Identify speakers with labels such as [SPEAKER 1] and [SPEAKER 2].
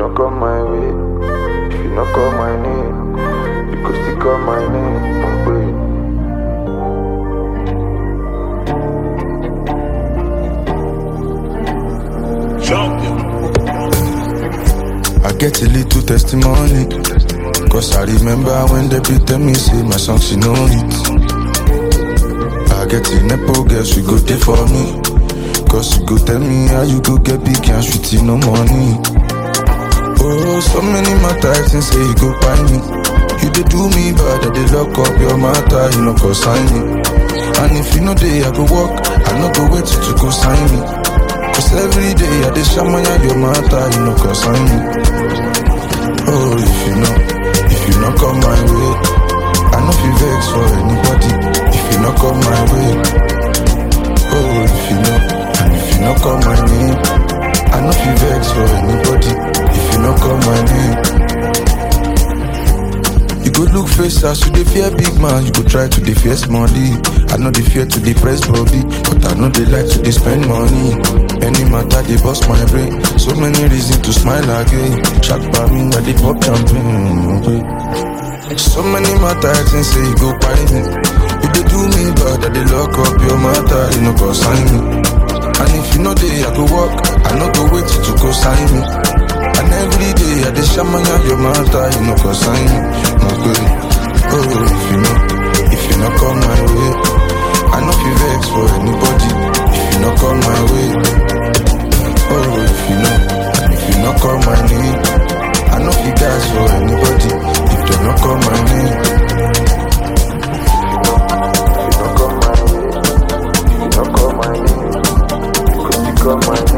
[SPEAKER 1] not come my way, if you not call my name, you could still call my name. I'm waiting.
[SPEAKER 2] I get a little testimony. Cause I remember when they beat tell me, say my song, she know it. I get a nepo girl, she go there for me. Cause you go tell me how you go get big and sweet, no money. Oh, so many matters and say you go buy me. You dey do me bad, I dey lock up your matter, you know, cause sign me. And if you know day, I go walk, I no go wait till you go sign me. Cause every day I dey shamaya your matter, you know, cause sign me. Oh, if you know, if you not come my way, I know feel vex for anybody. If you not come my way, oh, if you know, and if you not come my name, I know feel vex for anybody. If you not come my name, you go look face as you dey fear big man, you go try to dey fear money. I know they fear to dey press body, but I know they like to dey spend money. Any matter they bust my brain, so many reasons to smile again. Shock by me, I dey pop champagne. Okay. So many matters and say you go buy me. You dey do me bad, I dey lock up your matter, you know go sign me. And if you know they, I go walk, I no go wait till you go sign me. And every day I dey shamaya your matter, you know go sign me. No good. Oh, if you know, if you not come my way, I know you vex for anybody. If you not come my way, oh, if you know, and if you not call my name, I know you guys for anybody. If you not call my name,
[SPEAKER 1] If you not come my way, if you not call my name, you could still call my name.